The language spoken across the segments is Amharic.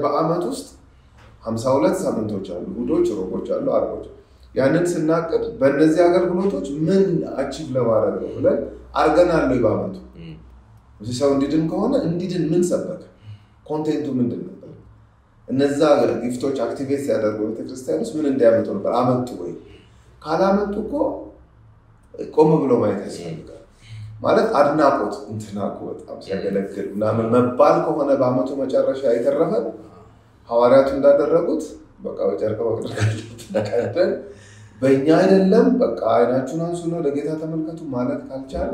በአመት ውስጥ ሀምሳ ሁለት ሳምንቶች አሉ፣ እሑዶች፣ ሮቦች አሉ፣ አርቦች። ያንን ስናቅድ በእነዚህ አገልግሎቶች ምን አቺቭ ለማድረግ ነው ብለን አርገናል ወይ በአመቱ እዚህ ሰው እንዲድን ከሆነ እንዲድን ምን ሰበከ? ኮንቴንቱ ምንድን ነበር? እነዛ ጊፍቶች አክቲቬት ሲያደርጉ ቤተክርስቲያን ውስጥ ምን እንዲያመጡ ነበር? አመጡ ወይ? ካላመጡ እኮ ቆም ብሎ ማየት ያስፈልጋል። ማለት አድናቆት እንትና እኮ በጣም ሲያገለግል ምናምን መባል ከሆነ በአመቱ መጨረሻ የተረፈን ሐዋርያቱ እንዳደረጉት በቃ በጨርቅ መቅደር ቀደን በእኛ አይደለም በቃ አይናችሁን አንሱና ለጌታ ተመልከቱ ማለት ካልቻለ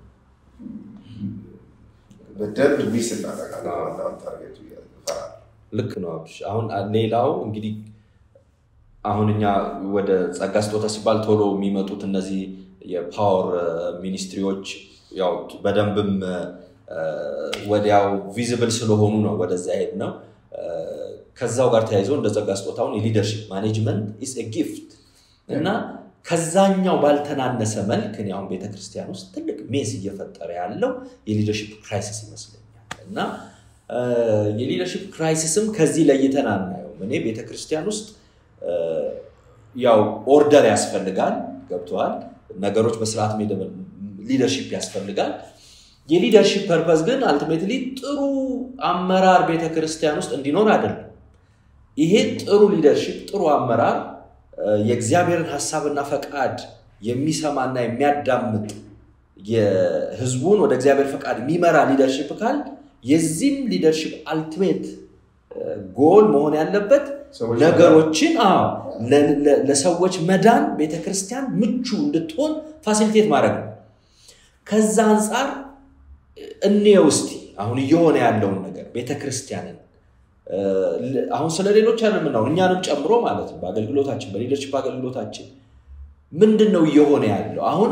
በደንብ ሚስ እናደርጋለን። ዋናውን ታርጌቱ ይፈራል። ልክ ነው አብሽ። አሁን ሌላው እንግዲህ አሁን እኛ ወደ ጸጋ ስጦታ ሲባል ቶሎ የሚመጡት እነዚህ የፓወር ሚኒስትሪዎች ያው በደንብም ወዲያው ቪዚብል ስለሆኑ ነው ወደዛ ሄድ ነው። ከዛው ጋር ተያይዞ እንደ ጸጋ ስጦታውን የሊደርሽፕ ማኔጅመንት ኢስ ጊፍት እና ከዛኛው ባልተናነሰ መልክ እኔ አሁን ቤተክርስቲያን ውስጥ ትልቅ ሜስ እየፈጠረ ያለው የሊደርሽፕ ክራይሲስ ይመስለኛል እና የሊደርሽፕ ክራይሲስም ከዚህ ለይተን አናየውም። እኔ ቤተክርስቲያን ውስጥ ያው ኦርደር ያስፈልጋል፣ ገብተዋል። ነገሮች በስርዓት ሊደርሽፕ ያስፈልጋል። የሊደርሽፕ ፐርፐዝ ግን አልቲሜትሊ ጥሩ አመራር ቤተክርስቲያን ውስጥ እንዲኖር አይደለም። ይሄ ጥሩ ሊደርሽፕ ጥሩ አመራር የእግዚአብሔርን ሀሳብና ፈቃድ የሚሰማና የሚያዳምጥ የህዝቡን ወደ እግዚአብሔር ፈቃድ የሚመራ ሊደርሽፕ ካል የዚህም ሊደርሽፕ አልቲሜት ጎል መሆን ያለበት ነገሮችን ለሰዎች መዳን ቤተክርስቲያን ምቹ እንድትሆን ፋሲሊቴት ማድረግ ነው። ከዛ አንጻር እኔ ውስቲ አሁን እየሆነ ያለውን ነገር ቤተክርስቲያንን አሁን ስለ ሌሎች ያለ የምናውን እኛንም ጨምሮ ማለት ነው በአገልግሎታችን በሊደርሽፕ አገልግሎታችን ምንድን ነው እየሆነ ያለው አሁን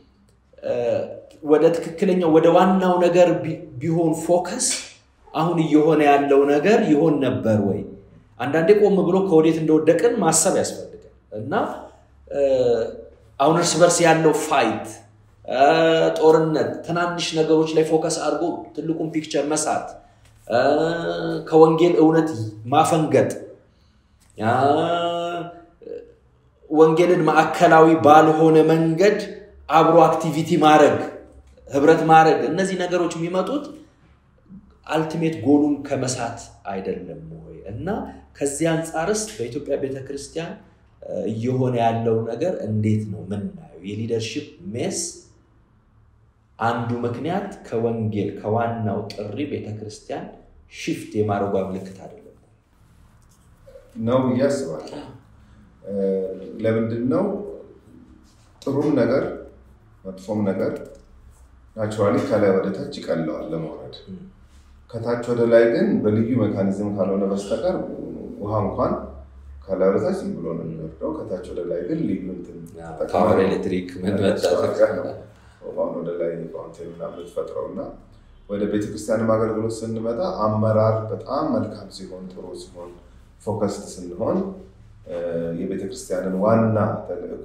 ወደ ትክክለኛው ወደ ዋናው ነገር ቢሆን ፎከስ አሁን እየሆነ ያለው ነገር ይሆን ነበር ወይ? አንዳንዴ ቆም ብሎ ከወዴት እንደወደቅን ማሰብ ያስፈልጋል እና አሁን እርስ በርስ ያለው ፋይት፣ ጦርነት፣ ትናንሽ ነገሮች ላይ ፎከስ አድርጎ ትልቁን ፒክቸር መሳት፣ ከወንጌል እውነት ማፈንገጥ፣ ወንጌልን ማዕከላዊ ባልሆነ መንገድ አብሮ አክቲቪቲ ማድረግ ህብረት ማድረግ እነዚህ ነገሮች የሚመጡት አልቲሜት ጎሉን ከመሳት አይደለም ወይ? እና ከዚህ አንጻርስ በኢትዮጵያ ቤተክርስቲያን እየሆነ ያለው ነገር እንዴት ነው ምናየው? የሊደርሽፕ ሜስ አንዱ ምክንያት ከወንጌል ከዋናው ጥሪ ቤተክርስቲያን ሽፍት የማድረጓ ምልክት አይደለም ነው ብዬ አስባለሁ። ለምንድን ነው ጥሩም ነገር መጥፎም ነገር ናቹራሊ ከላይ ወደ ታች ይቀለዋል ለመውረድ። ከታች ወደ ላይ ግን በልዩ ሜካኒዝም ካልሆነ በስተቀር ውሃ እንኳን ከላይ ወደ ታች ዝም ብሎ ነው የሚወርደው። ከታች ወደ ላይ ግን ልዩ ፓወር ኤሌክትሪክ ውሃን ወደ ላይ ፋውንቴን ምናምን የምትፈጥረው እና ወደ ቤተክርስቲያንም አገልግሎት ስንመጣ አመራር በጣም መልካም ሲሆን ጥሩ ሲሆን ፎከስድ ስንሆን የቤተክርስቲያንን ዋና ተልእኮ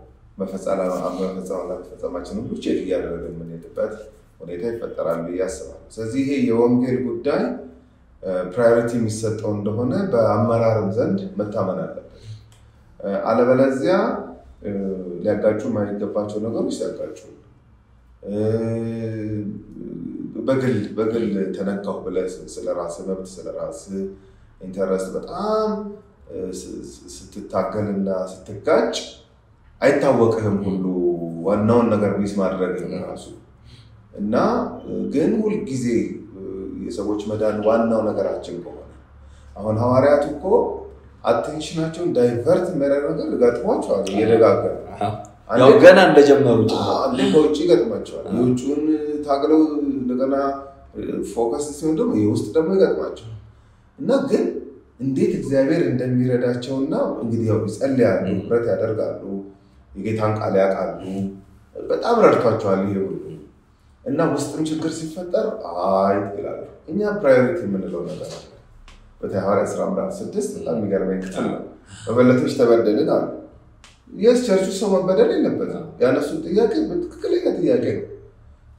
መፈጸማችን ሁሉ ቼክ እያደረገ የምንሄድበት ሁኔታ ይፈጠራል ብዬ አስባለሁ። ስለዚህ ይሄ የወንጌል ጉዳይ ፕራዮሪቲ የሚሰጠው እንደሆነ በአመራርም ዘንድ መታመን አለበት። አለበለዚያ ሊያጋጩ የማይገባቸው ነገሮች ሲያጋጩ በግል በግል ተነካሁ ብለህ ስለ ራስህ መብት ስለ ራስህ ኢንተረስት በጣም ስትታገልና ስትጋጭ አይታወቅህም ሁሉ ዋናውን ነገር ሚስ ማድረግ ራሱ እና ግን ሁልጊዜ የሰዎች መዳን ዋናው ነገራችን ከሆነ አሁን ሐዋርያቱ እኮ አቴንሽናቸውን ዳይቨርት የሚያደርግ ነገር ገጥሟቸዋል። እየደጋገሙ ያው ገና እንደጀመሩ አንዴ ከውጭ ይገጥማቸዋል። የውጭውን ታግለው እንደገና ፎከስ ሲሆን ደግሞ የውስጥ ደግሞ ይገጥማቸዋል እና ግን እንዴት እግዚአብሔር እንደሚረዳቸውና እንግዲህ ያው ይጸልያሉ፣ ህብረት ያደርጋሉ፣ የጌታን ቃል ያውቃሉ። በጣም ረድቷቸዋል ይሄ ሁሉ እና ውስጥም ችግር ሲፈጠር አይ ይላሉ። እኛ ፕራዮሪቲ የምንለው ነገር አለ። በተለይ ሐዋርያት ሥራ ምዕራፍ ስድስት በጣም የሚገርመኝ ክፍል ነው። መበለቶች ተበደልን አሉ። የስ ቸርቹ ሰው መበደል የለበትም። ያነሱት ጥያቄ በትክክለኛ ጥያቄ ነው።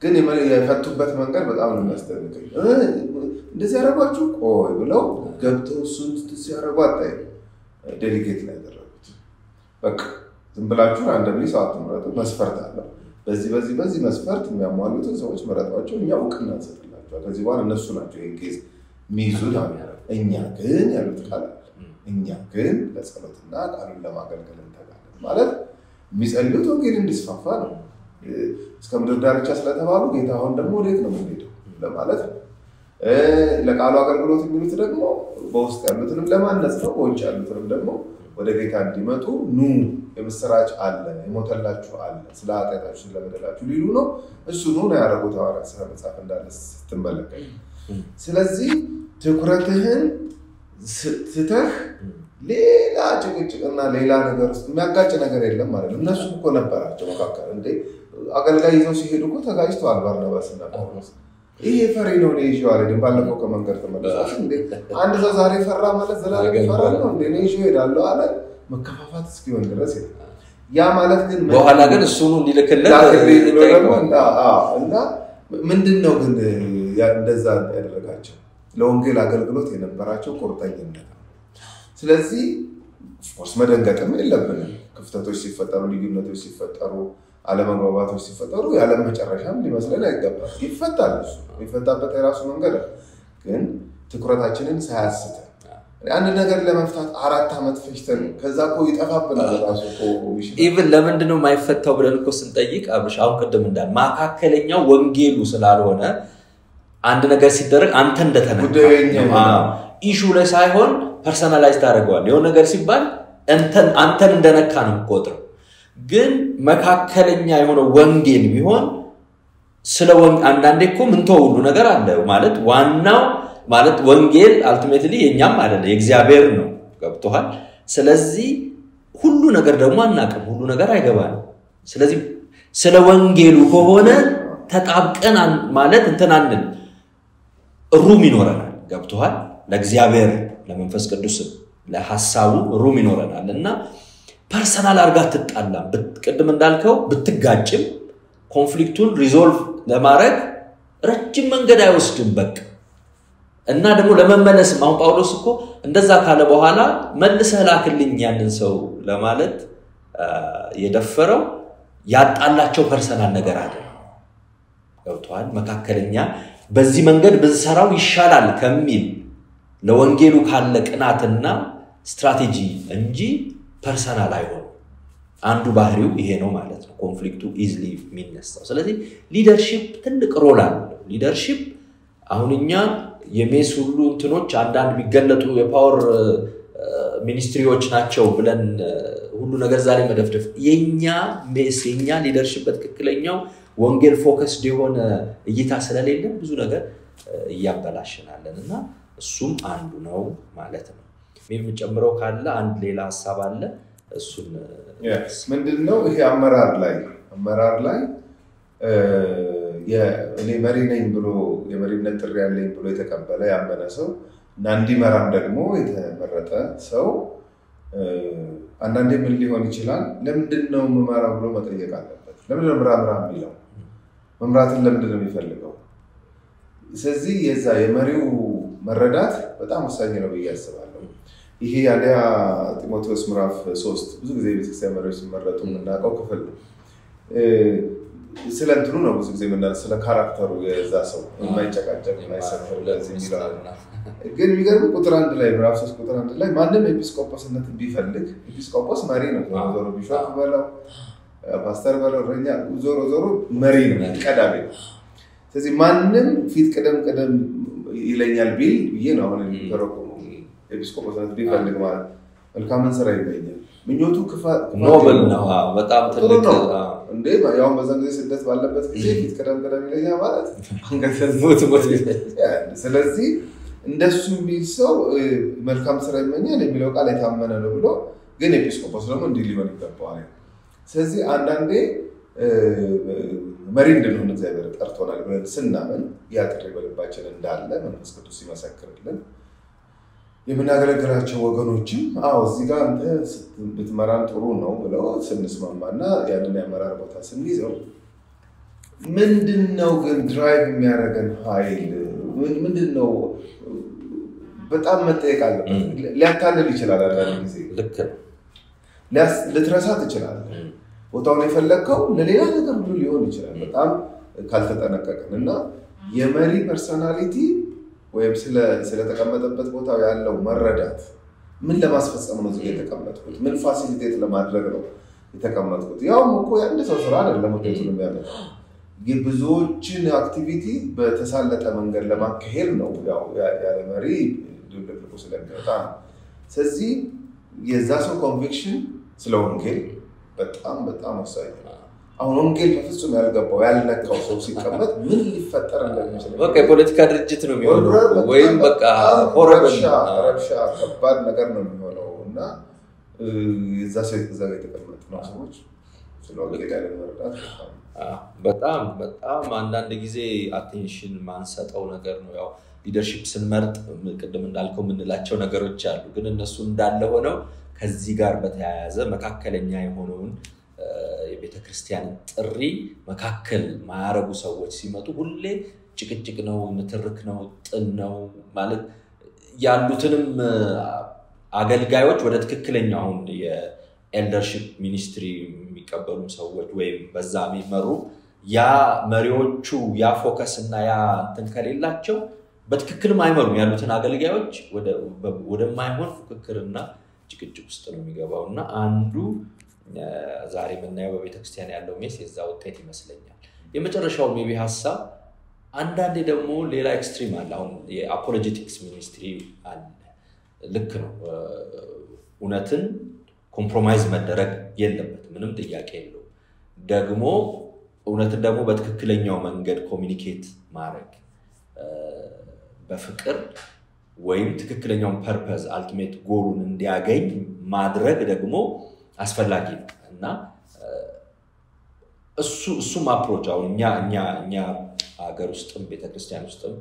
ግን የፈቱበት መንገድ በጣም ነው የሚያስደንቀኝ። እንደዚህ ያደረጓችሁ ቆይ ብለው ገብተው እሱን ሲያደርጉ አታይ ዴሊጌት ላይ ያደረጉት በቃ ዝም ብላችሁ አንደሚ ሰው አትምረጡ፣ መስፈርት አለው። በዚህ በዚህ በዚህ መስፈርት የሚያሟሉትን ሰዎች መረጧቸው፣ እኛ እውቅና እንሰጥላቸዋል። ከዚህ በኋላ እነሱ ናቸው ይህን ኬዝ የሚይዙት። እኛ ግን ያሉት ቃል አለ። እኛ ግን ለጸሎትና ቃሉን ለማገልገል እንተጋለን ማለት የሚጸልዩት ወንጌል እንዲስፋፋ ነው። እስከ ምድር ዳርቻ ስለተባሉ ጌታ አሁን ደግሞ ወዴት ነው የምንሄደው ለማለት ነው። ለቃሉ አገልግሎት የሚሉት ደግሞ በውስጥ ያሉትንም ለማነጽ ነው። በውጭ ያሉትንም ደግሞ ወደ ጌታ እንዲመጡ ኑ የምስራች አለ፣ የሞተላችሁ አለ፣ ስለ ኃጢአታችሁ ስለበደላችሁ ሊሉ ነው። እሱ ኑ ነው ያደረጉት ሐዋርያት ሥራ መጽሐፍ እንዳለ ስትመለከት። ስለዚህ ትኩረትህን ትተህ ሌላ ጭቅጭቅና ሌላ ነገር ውስጥ የሚያጋጭ ነገር የለም ማለት ነው። እነሱ እኮ ነበራቸው መካከል እንዴ አገልጋይ ይዘው ሲሄዱ እኮ ተጋጭተዋል ባርናባስና ጳውሎስ። ይሄ ፈሪ ነው እኔ ይዤው አልሄድም። ባለፈው ከመንገድ ተመለሳችሁ እንዴ አንድ ሰው ዛሬ ፈራ ማለት ዘላለም ፈራ ነው እንዴ እኔ ይዤው እሄዳለሁ አለ። መከፋፋት እስኪሆን ድረስ ያ ማለት ግን በኋላ ግን እሱኑ እንዲልክልን እና ምንድን ነው ግን እንደዛ ያደረጋቸው ለወንጌል አገልግሎት የነበራቸው ቁርጠኝነት ነው። ስለዚህ ኦፍኮርስ መደንገጥም የለብንም። ክፍተቶች ሲፈጠሩ፣ ልዩነቶች ሲፈጠሩ፣ አለመግባባቶች ሲፈጠሩ የዓለም መጨረሻም ሊመስለን አይገባም። ይፈታል። እሱ የሚፈታበት የራሱ መንገድ ግን ትኩረታችንን ሳያስተን አንድ ነገር ለመፍታት አራት ዓመት ፈጅተን ከዛ እኮ ይጠፋብናል። ራሱ ኢቭን ለምንድን ነው የማይፈታው ብለን እኮ ስንጠይቅ አብርሽ አሁን ቅድም እንዳል መካከለኛው ወንጌሉ ስላልሆነ አንድ ነገር ሲደረግ አንተ እንደተነካ ኢሹ ላይ ሳይሆን ፐርሰናላይዝ ታደርገዋል። የሆነ ነገር ሲባል አንተን እንደነካ ነው የምቆጥረው። ግን መካከለኛ የሆነ ወንጌል ቢሆን ስለ አንዳንዴ እኮ ምንተው ሁሉ ነገር አለ ማለት ዋናው ማለት ወንጌል አልቲሜትሊ የእኛም አይደለ የእግዚአብሔር ነው። ገብቶሃል? ስለዚህ ሁሉ ነገር ደግሞ አናቅም፣ ሁሉ ነገር አይገባንም። ስለዚህ ስለ ወንጌሉ ከሆነ ተጣብቀን ማለት እንትን አንል ሩም ይኖረናል። ገብቶሃል? ለእግዚአብሔር ለመንፈስ ቅዱስም ለሀሳቡ ሩም ይኖረናል እና ፐርሰናል አድርጋ አትጣላም። ቅድም እንዳልከው ብትጋጭም ኮንፍሊክቱን ሪዞልቭ ለማድረግ ረጅም መንገድ አይወስድም። በቃ እና ደግሞ ለመመለስም አሁን ጳውሎስ እኮ እንደዛ ካለ በኋላ መልሰህ ላክልኝ ያንን ሰው ለማለት የደፈረው ያጣላቸው ፐርሰናል ነገር አለ። ገብተዋል። መካከለኛ በዚህ መንገድ ብንሰራው ይሻላል ከሚል ለወንጌሉ ካለ ቅናትና ስትራቴጂ እንጂ ፐርሰናል አይሆንም። አንዱ ባህሪው ይሄ ነው ማለት ነው። ኮንፍሊክቱ ኢዝሊ የሚነሳው። ስለዚህ ሊደርሺፕ ትልቅ ሮል አለው። ሊደርሺፕ አሁን እኛ የሜስ ሁሉ እንትኖች አንዳንድ የሚገለጡ የፓወር ሚኒስትሪዎች ናቸው ብለን ሁሉ ነገር ዛሬ መደፍደፍ የኛ ሜስ የኛ ሊደርሺፕ በትክክለኛው ወንጌል ፎከስድ የሆነ እይታ ስለሌለን ብዙ ነገር እያበላሽናለን እና እሱም አንዱ ነው ማለት ነው። የምጨምረው ካለ አንድ ሌላ ሀሳብ አለ። እሱን ምንድን ነው ይሄ አመራር ላይ አመራር ላይ እኔ መሪ ነኝ ብሎ የመሪነት ጥሪ ያለኝ ብሎ የተቀበለ ያመነ ሰው እና እንዲመራም ደግሞ የተመረጠ ሰው አንዳንዴ ምን ሊሆን ይችላል? ለምንድን ነው የምመራው ብሎ መጠየቅ አለበት። ለምንድን ነው ምራ ምራ የሚለው? መምራትን ለምንድን ነው የሚፈልገው? ስለዚህ የዛ የመሪው መረዳት በጣም ወሳኝ ነው ብዬ አስባለሁ። ይሄ ያዲያ ጢሞቴዎስ ምዕራፍ ሶስት ብዙ ጊዜ ቤተክርስቲያን መሪዎች ሲመረጡ የምናውቀው ክፍል ነው። ስለ እንትኑ ነው ብዙ ጊዜ የምናለው ስለ ካራክተሩ የዛ ሰው የማይጨቃጨቅ የማይሰፈር የሚለው ግን የሚገርም ቁጥር አንድ ላይ ምዕራፍ ሶስት ቁጥር አንድ ላይ ማንም ኤጲስቆጶስነት ቢፈልግ ኤጲስቆጶስ መሪ ነው። ዞሮ ዞሮ ቢሾፕ በለው ፓስተር በለው እረኛ፣ ዞሮ ዞሮ መሪ ነው፣ ቀዳሚ ነው። ስለዚህ ማንም ፊት ቅደም ቅደም ይለኛል ቢል ብዬ ነው አሁን የሚተረቁ ኤጲስቆጶስነት ቢፈልግ ማለት መልካምን ስራ ይመኛል። ምኞቱ ኖብል ነው። በጣም ትልቅ እንዴ ያሁን በዛ ጊዜ ስደት ባለበት ጊዜ ፊት ቅደም ቅደም ይለኛል ማለት ስለዚህ እንደሱ የሚል ሰው መልካም ስራ ይመኛል የሚለው ቃል የታመነ ነው ብሎ ግን ኤጲስቆጶስ ደግሞ እንዲህ ሊሆን ይገባዋል። ስለዚህ አንዳንዴ መሪ እንድንሆን እግዚአብሔር ጠርቶናል ብለን ስናምን ያ ጥሪ በልባችን እንዳለ መንፈስ ቅዱስ ይመሰክርልን። የምናገለግላቸው ወገኖችም አዎ እዚህ ጋር አንተ ብትመራን ጥሩ ነው ብለው ስንስማማና ያንን የአመራር ቦታ ስንይዘው ምንድን ነው ግን ድራይቭ የሚያደርገን ኃይል ምንድን ነው? በጣም መጠየቅ አለበት። ሊያታልል ይችላል። አንዳንድ ጊዜ ልክ ነው። ልትረሳ ትችላለህ። ቦታውን የፈለግከው ለሌላ ነገር ሁሉ ሊሆን ይችላል። በጣም ካልተጠነቀቅን እና የመሪ ፐርሰናሊቲ ወይም ስለተቀመጠበት ቦታ ያለው መረዳት ምን ለማስፈጸም ነው እዚህ የተቀመጥኩት? ምን ፋሲሊቴት ለማድረግ ነው የተቀመጥኩት? ያውም እኮ የአንድ ሰው ስራ አይደለም ውጤቱን የሚያመጣው የብዙዎችን አክቲቪቲ በተሳለጠ መንገድ ለማካሄድ ነው። ያው ያለ መሪ ድብልቅልቁ ስለሚወጣ ነው። ስለዚህ የዛ ሰው ኮንቪክሽን ስለ ወንጌል በጣም በጣም ወሳኝ ነው። አሁን ወንጌል በፍጹም ያልገባው ያልነካው ሰው ሲቀመጥ ምን ሊፈጠር እንደሚችል በቃ የፖለቲካ ድርጅት ነው የሚሆነው ወይም በቃ ረብሻ ከባድ ነገር ነው የሚሆነው እና የዛ ሰው እዛ ጋር የተቀመጡ ነው ሰዎች ስለ ወንጌል ያለ መረዳት በጣም በጣም አንዳንድ ጊዜ አቴንሽን ማንሰጠው ነገር ነው። ያው ሊደርሺፕ ስንመርጥ ቅድም እንዳልከው የምንላቸው ነገሮች አሉ። ግን እነሱ እንዳለ ሆነው ከዚህ ጋር በተያያዘ መካከለኛ የሆነውን የቤተ ክርስቲያንን ጥሪ መካከል ማያረጉ ሰዎች ሲመጡ ሁሌ ጭቅጭቅ ነው፣ ንትርክ ነው፣ ጥል ነው ማለት ያሉትንም አገልጋዮች ወደ ትክክለኛ አሁን የኤልደርሺፕ ሚኒስትሪ የሚቀበሉ ሰዎች ወይም በዛ የሚመሩ ያ መሪዎቹ ያ ፎከስ እና ያ እንትን ከሌላቸው በትክክልም አይመሩም ያሉትን አገልጋዮች ወደማይሆን ፉክክርና ጭቅጭቅ ውስጥ ነው የሚገባው እና አንዱ ዛሬ የምናየው በቤተክርስቲያን ያለው ሜስ የዛ ውጤት ይመስለኛል። የመጨረሻው ሜቢ ሀሳብ አንዳንዴ ደግሞ ሌላ ኤክስትሪም አለ። አሁን የአፖሎጀቲክስ ሚኒስትሪ አለ። ልክ ነው። እውነትን ኮምፕሮማይዝ መደረግ የለበት ምንም ጥያቄ የለው። ደግሞ እውነትን ደግሞ በትክክለኛው መንገድ ኮሚኒኬት ማድረግ በፍቅር ወይም ትክክለኛውን ፐርፐዝ አልቲሜት ጎሉን እንዲያገኝ ማድረግ ደግሞ አስፈላጊ ነው እና እሱ እሱም አፕሮች አሁን እኛ እኛ እኛ ሀገር ውስጥም ቤተክርስቲያን ውስጥም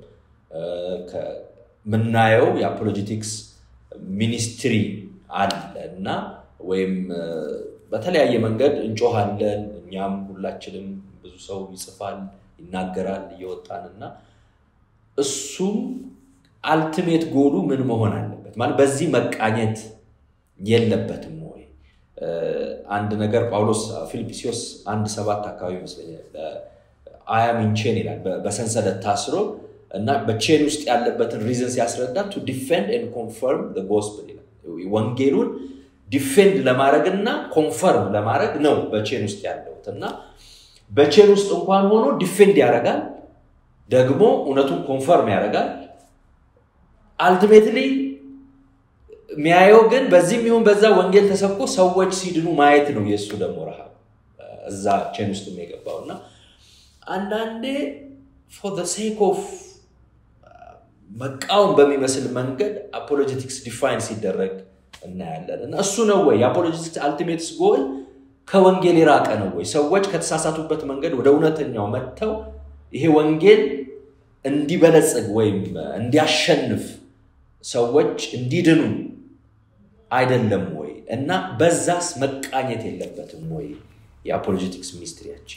የምናየው የአፖሎጂቲክስ ሚኒስትሪ አለ እና ወይም በተለያየ መንገድ እንጮሃለን። እኛም ሁላችንም ብዙ ሰው ይጽፋል፣ ይናገራል እየወጣን እና እሱም አልቲሜት ጎሉ ምን መሆን አለበት ማለት በዚህ መቃኘት የለበትም ወይ? አንድ ነገር ጳውሎስ ፊልጵስዩስ አንድ ሰባት አካባቢ ይመስለኛል አያም ኢንቼን ይላል በሰንሰለት ታስሮ እና በቼን ውስጥ ያለበትን ሪዝን ሲያስረዳ ቱ ዲፌንድ ኤንድ ኮንፈርም ጎስፕል ይላል። ወንጌሉን ዲፌንድ ለማድረግ እና ኮንፈርም ለማድረግ ነው በቼን ውስጥ ያለሁት እና በቼን ውስጥ እንኳን ሆኖ ዲፌንድ ያደርጋል፣ ደግሞ እውነቱን ኮንፈርም ያደርጋል። አልቲሜትሊ የሚያየው ግን በዚህም ይሁን በዛ ወንጌል ተሰብኮ ሰዎች ሲድኑ ማየት ነው የእሱ ደግሞ ረሃብ እዛ ቼን ውስጥ የገባው እና አንዳንዴ ፎር ሴክ ኦፍ መቃወም በሚመስል መንገድ አፖሎጀቲክስ ዲፋይን ሲደረግ እናያለን እና እሱ ነው ወይ የአፖሎጀቲክስ አልቲሜትስ ጎል ከወንጌል የራቀ ነው ወይ ሰዎች ከተሳሳቱበት መንገድ ወደ እውነተኛው መጥተው ይሄ ወንጌል እንዲበለጽግ ወይም እንዲያሸንፍ ሰዎች እንዲድኑ አይደለም ወይ እና በዛስ መቃኘት የለበትም ወይ የአፖሎጀቲክስ ሚኒስትሪያችን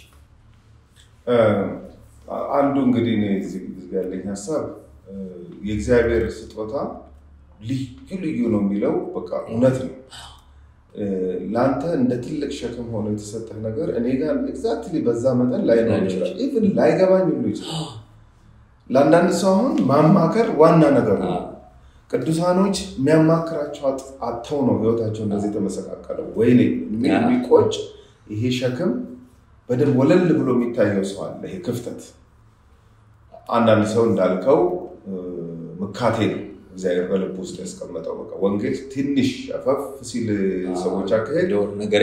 አንዱ እንግዲህ እኔ እዚህ ያለኝ ሀሳብ የእግዚአብሔር ስጦታ ልዩ ልዩ ነው የሚለው በቃ እውነት ነው። ለአንተ እንደ ትልቅ ሸክም ሆኖ የተሰጠህ ነገር እኔ ጋር ኤግዛክትሊ በዛ መጠን ላይኖር ይችላል፣ ኢቭን ላይገባኝ ሁሉ ይችላል። ለአንዳንድ ሰው አሁን ማማከር ዋና ነገር ነው። ቅዱሳኖች የሚያማክራቸው አጥተው ነው ህይወታቸው እንደዚህ የተመሰቃቀለው። ወይኔ የሚቆጭ ይሄ ሸክም በደንብ ወለል ብሎ የሚታየው ሰው አለ። ይሄ ክፍተት አንዳንድ ሰው እንዳልከው ምካቴ ነው እግዚአብሔር በልብ ውስጥ ያስቀመጠው። በቃ ወንጌል ትንሽ አፈፍ ሲል ሰዎች አካሄድ ነገር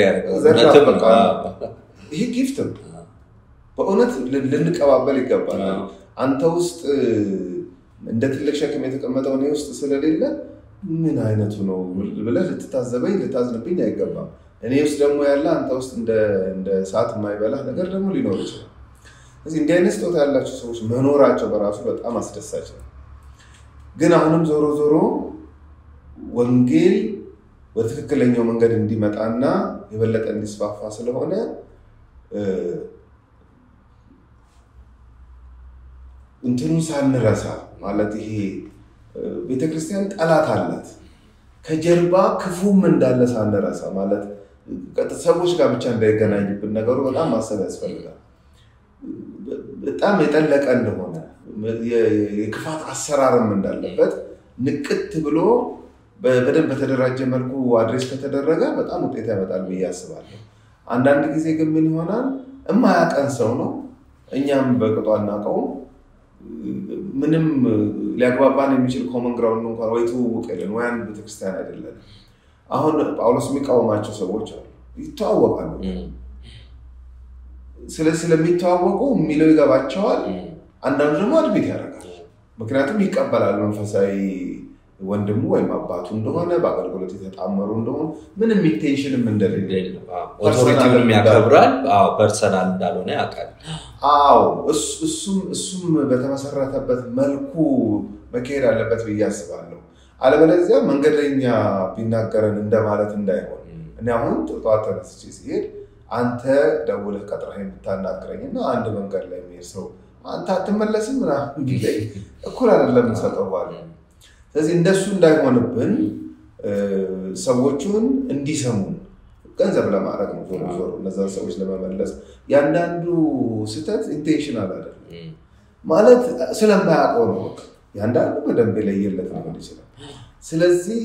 ይሄ ጊፍት ነው። በእውነት ልንቀባበል ይገባል። አንተ ውስጥ እንደ ትልቅ ሸክም የተቀመጠው እኔ ውስጥ ስለሌለ ምን አይነቱ ነው ብለህ ልትታዘበኝ ልታዝንብኝ አይገባም። እኔ ውስጥ ደግሞ ያለ አንተ ውስጥ እንደ ሰዓት የማይበላህ ነገር ደግሞ ሊኖር ይችላል። ስለዚህ እንዲህ አይነት ስጦታ ያላቸው ሰዎች መኖራቸው በራሱ በጣም አስደሳች ነው። ግን አሁንም ዞሮ ዞሮ ወንጌል ወደ ትክክለኛው መንገድ እንዲመጣና የበለጠ እንዲስፋፋ ስለሆነ እንትኑን ሳንረሳ ማለት ይሄ ቤተክርስቲያን ጠላት አላት ከጀርባ ክፉም እንዳለ ሳንረሳ ማለት ሰዎች ጋር ብቻ እንዳይገናኝብን ነገሩ በጣም ማሰብ ያስፈልጋል። በጣም የጠለቀ እንደሆነ የክፋት አሰራርም እንዳለበት ንቅት ብሎ በደንብ በተደራጀ መልኩ አድሬስ ከተደረገ በጣም ውጤት ያመጣል ብዬ አስባለሁ። አንዳንድ ጊዜ ግን ምን ይሆናል እማያቀን ሰው ነው እኛም በቅጡ አናውቀውም። ምንም ሊያግባባን የሚችል ኮመን ግራውንድ እንኳን ወይ ትውውቅ የለን ወይ አንድ ቤተክርስቲያን አይደለን። አሁን ጳውሎስ የሚቃወማቸው ሰዎች አሉ፣ ይተዋወቃሉ። ስለዚህ ስለሚተዋወቁ የሚለው ይገባቸዋል። አንዳንዱ ደግሞ አድቤት ያደርጋል። ምክንያቱም ይቀበላል መንፈሳዊ ወንድሙ ወይም አባቱ እንደሆነ በአገልግሎት የተጣመሩ እንደሆኑ ምንም ኢንቴንሽንም እንደሌለ ኦቶሪቲውንም ያከብራል። ፐርሰናል እንዳልሆነ ያውቃል። አዎ እሱም በተመሰረተበት መልኩ መካሄድ አለበት ብዬ አስባለሁ። አለበለዚያ መንገደኛ ቢናገረን እንደማለት እንዳይሆን እኔ አሁን ጠዋት ተነስቼ ሲሄድ አንተ ደውለህ ቀጥረህ የምታናግረኝ እና አንድ መንገድ ላይ የሚሄድ ሰው አንተ አትመለስም ምናምን ቢለኝ እኩል አይደለም የምንሰጠው ባለ ስለዚህ እንደሱ እንዳይሆንብን ሰዎቹን እንዲሰሙን ገንዘብ ለማድረግ ነው። ዞሮ ዞሮ እነዛን ሰዎች ለመመለስ ያንዳንዱ ስህተት ኢንቴንሽናል አይደለም ማለት ስለማያውቀው ነው። ያንዳንዱ በደንብ የለየለት ሊሆን ይችላል። ስለዚህ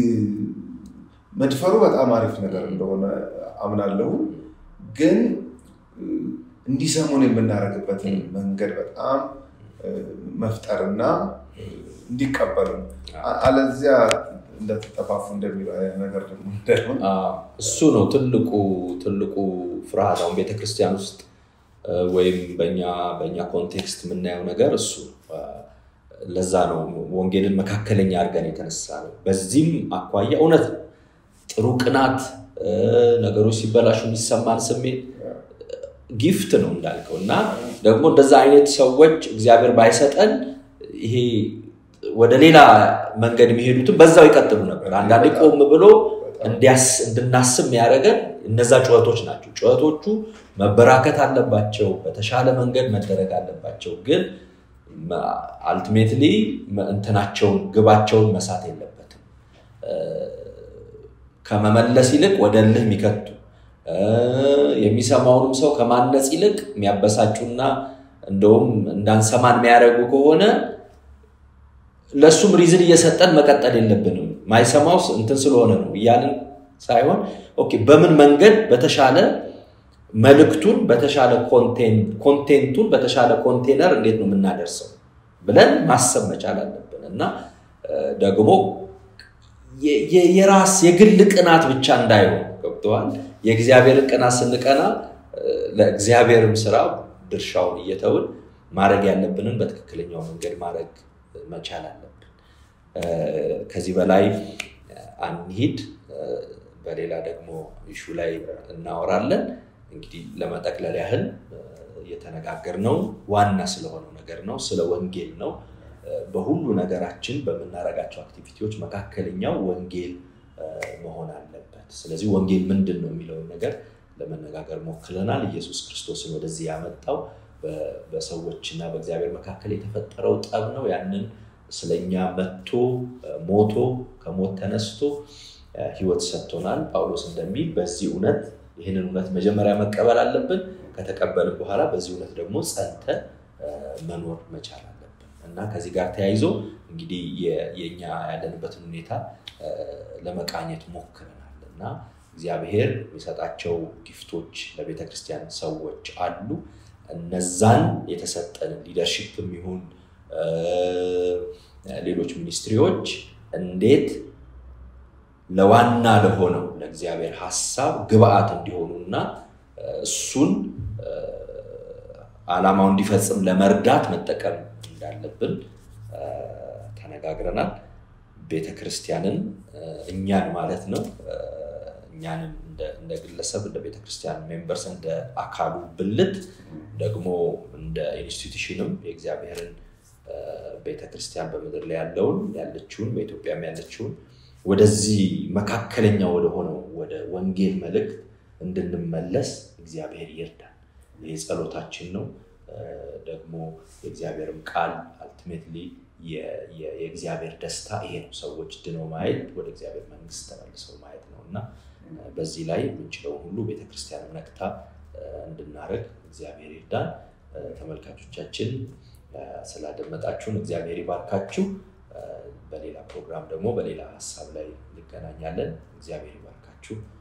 መድፈሩ በጣም አሪፍ ነገር እንደሆነ አምናለሁ። ግን እንዲሰሙን የምናደርግበትን መንገድ በጣም መፍጠርና እንዲቀበሉ አለዚያ እንደተጠፋፉ እንደሚለው አይነት ነገር ደግሞ እንዳይሆን እሱ ነው ትልቁ ትልቁ ፍርሃት። አሁን ቤተክርስቲያን ውስጥ ወይም በኛ በእኛ ኮንቴክስት የምናየው ነገር እሱ ለዛ ነው ወንጌልን መካከለኛ አድርገን የተነሳ ነው። በዚህም አኳያ እውነት ነው ጥሩ ቅናት፣ ነገሮች ሲበላሹ የሚሰማን ስሜት ጊፍት ነው እንዳልከው እና ደግሞ እንደዛ አይነት ሰዎች እግዚአብሔር ባይሰጠን ይሄ ወደ ሌላ መንገድ የሚሄዱትን በዛው ይቀጥሉ ነበር። አንዳንዴ ቆም ብሎ እንድናስብ የሚያደርገን እነዛ ጩኸቶች ናቸው። ጩኸቶቹ መበራከት አለባቸው፣ በተሻለ መንገድ መደረግ አለባቸው። ግን አልቲሜትሊ እንትናቸውን ግባቸውን መሳት የለበትም። ከመመለስ ይልቅ ወደ እልህ የሚከቱ የሚሰማውንም ሰው ከማነጽ ይልቅ የሚያበሳጩና እንደውም እንዳንሰማን የሚያደርጉ ከሆነ ለእሱም ሪዝን እየሰጠን መቀጠል የለብንም። ማይሰማው እንትን ስለሆነ ነው እያልን ሳይሆን ኦኬ፣ በምን መንገድ በተሻለ መልእክቱን በተሻለ ኮንቴንቱን በተሻለ ኮንቴነር እንዴት ነው የምናደርሰው ብለን ማሰብ መቻል አለብን እና ደግሞ የራስ የግል ቅናት ብቻ እንዳይሆን ገብተዋል። የእግዚአብሔርን ቅናት ስንቀና ለእግዚአብሔርም ስራ ድርሻውን እየተውን ማድረግ ያለብንን በትክክለኛው መንገድ ማድረግ መቻል አለብን። ከዚህ በላይ አንሂድ። በሌላ ደግሞ ኢሹ ላይ እናወራለን። እንግዲህ ለመጠቅለል ያህል እየተነጋገርነው ዋና ስለሆነው ነገር ነው፣ ስለ ወንጌል ነው። በሁሉ ነገራችን በምናደርጋቸው አክቲቪቲዎች መካከለኛው ወንጌል መሆን አለበት። ስለዚህ ወንጌል ምንድን ነው የሚለውን ነገር ለመነጋገር ሞክረናል። ኢየሱስ ክርስቶስን ወደዚህ ያመጣው በሰዎችና በእግዚአብሔር መካከል የተፈጠረው ጠብ ነው። ያንን ስለኛ መጥቶ ሞቶ ከሞት ተነስቶ ሕይወት ሰጥቶናል። ጳውሎስ እንደሚል በዚህ እውነት ይህንን እውነት መጀመሪያ መቀበል አለብን። ከተቀበልን በኋላ በዚህ እውነት ደግሞ ጸንተ መኖር መቻል አለብን እና ከዚህ ጋር ተያይዞ እንግዲህ የኛ ያለንበትን ሁኔታ ለመቃኘት ሞክረናል እና እግዚአብሔር የሚሰጣቸው ጊፍቶች ለቤተ ክርስቲያን ሰዎች አሉ። እነዛን የተሰጠንን ሊደርሺፕም ይሁን ሌሎች ሚኒስትሪዎች እንዴት ለዋና ለሆነው ለእግዚአብሔር ሀሳብ ግብአት እንዲሆኑና እሱን ዓላማው እንዲፈጽም ለመርዳት መጠቀም እንዳለብን ተነጋግረናል። ቤተ ክርስቲያንን እኛን ማለት ነው እኛንም እንደ ግለሰብ እንደ ቤተ ክርስቲያን ሜምበርስ እንደ አካሉ ብልት ደግሞ እንደ ኢንስቲቱሽንም የእግዚአብሔርን ቤተ ክርስቲያን በምድር ላይ ያለውን ያለችውን በኢትዮጵያም ያለችውን ወደዚህ መካከለኛ ወደሆነው ወደ ወንጌል መልእክት እንድንመለስ እግዚአብሔር ይርዳል። ይህ ጸሎታችን ነው። ደግሞ የእግዚአብሔርም ቃል አልቲሜትሊ የእግዚአብሔር ደስታ ይሄ ነው። ሰዎች ድነው ማየት ወደ እግዚአብሔር መንግስት ተመልሰው ማየት ነው እና በዚህ ላይ የምንችለውን ሁሉ ቤተክርስቲያንም ነቅታ እንድናደርግ እግዚአብሔር ይርዳን። ተመልካቾቻችን ስላደመጣችሁን እግዚአብሔር ይባርካችሁ። በሌላ ፕሮግራም ደግሞ በሌላ ሀሳብ ላይ እንገናኛለን። እግዚአብሔር ይባርካችሁ።